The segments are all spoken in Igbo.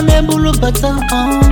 ọ na-eburu bata uh.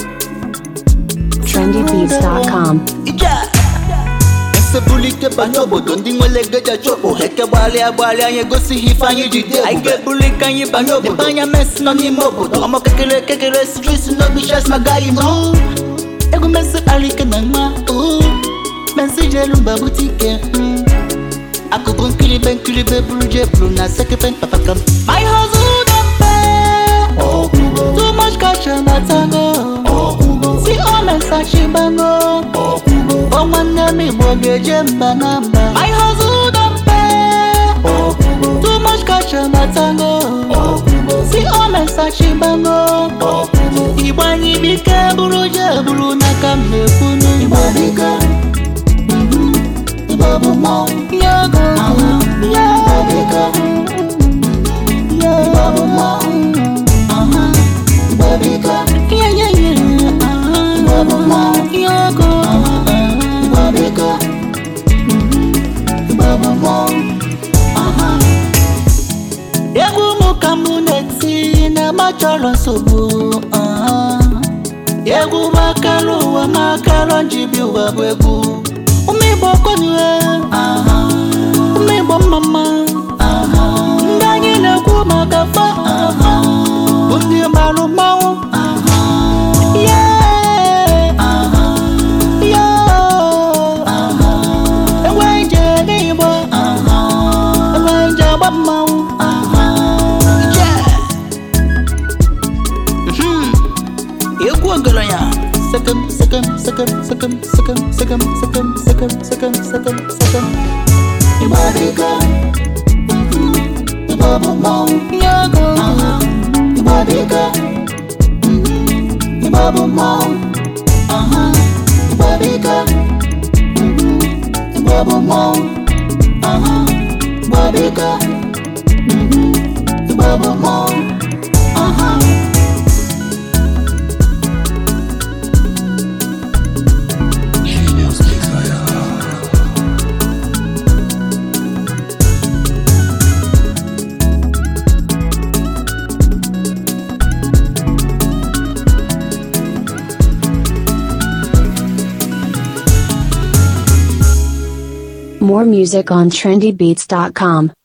trendybeats.com. Ije! esebulike banye obodo ndị nwere ego ji achọ okpo eke gbalịa gbalịa anyị egosighị ife anyị ji dị anyị ga-ebulike anyị banye obodo ebe anya mesi nọ n'ime obodo ọmọ kekere kekere street n'obi chas ma gaghị nọ egwu mesi kpara ike na nwa oo. mesi jelu mba bute ike mm. akụkụ nkiribe nkiribe buru je buru na sekepe papakam my hustle don pay too much cash and atago si omesachibango ọ nwanne m igbo ga-eje mba na mba my hustle don pay too much cash and atago si omesachibango igbo anyị bike buru je buru n'aka m na-ekwunu igbo bike Igbo bụ mmọnwụ Yogo Igbo bike Igbo bụ mmọnwụ Igbo bike Igbo bụ mmọnwụ Yogo Igbo bike Igbo bụ mmọnwụ egwu mụ ka mụ na-eti na-agba chọrọ nsogbu ah. egwu makara ụwa makara njibi ụwa bụ egwu ụmụ igbo kwenyere ụmụ igbo mmamma ndị anyị na-ekwu maka fa bụ ndị marụ mmanwụ Yeah. Yeah. enweghị nje n'igbo enweghị nje agba mmanwụ Yeah. Mhm. egwu ọgaranya sekem sekem sekem sekem sekem sekem sekem sekem sekem sekem sekem igbo dịka igbo bụ mmọnwụ nyago igbo dịka igbo bụ mmọnwụ igbo dịka igbo bụ mmọnwụ igbo dịka igbo bụ mmọnwụ More music on trendybeats.com.